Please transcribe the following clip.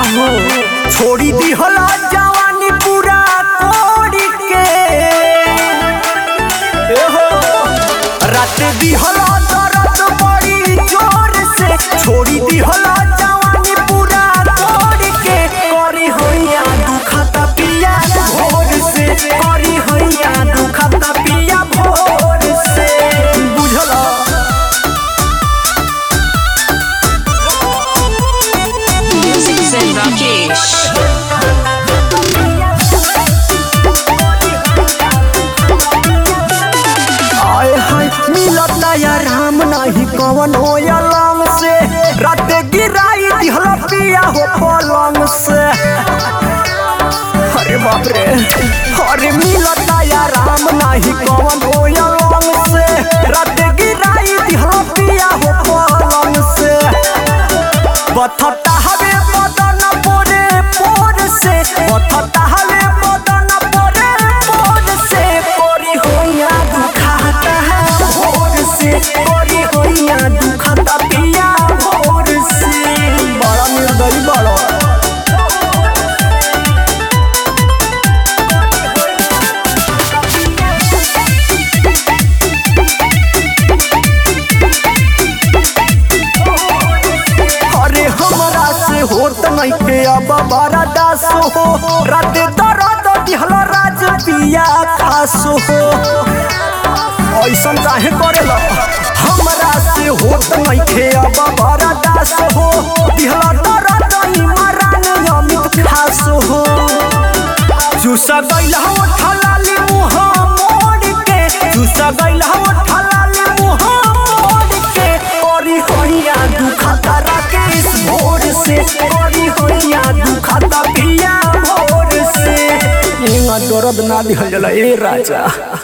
काहो छोड़ी दिहला जवानी पूरा तोड़ के एहो रात दिहला दर्द बड़ी जोर से छोड़ी दिहला जवानी पूरा तोड़ के करी होइया दुखता पिया भोर से करी होइया दुखता पिया भोर से बुझला Music Zen Rakesh. आए हाय मिलता या राम नाही कवन हो अलंग से रात गिराई दिहला पिया हो पलंग से अरे बाप रे अरे मिलता या राम नाही कवन हो अलंग से रात गिराई दिहला पिया हो पलंग से बथता हवे बदन पोरे पोर से बथता हवे बदन पोरे पोर से पोरी होइया दुखाता है भोर से पोरी होइया दुखाता पिया भोर से बड़ा निर्दयी बड़ा अरे हमरा से होत नहीं के अब बड़ा दास हो रात दर्द दिहला राज पिया खास हो ऐसन काहे करेला हमरा से होत नहीं के अब बड़ा दास हो दिहला दर्द इमरान अमित खास हो चूसा गइल हो ठलाली मुह मोड़ के चूसा गइल हो ठलाली मुह मोड़ के ओरी होइया दुखता राकेश भोर से ओरी होइया दुखता पिया भोर से इंगा दर्द ना दिहल जाला ए राजा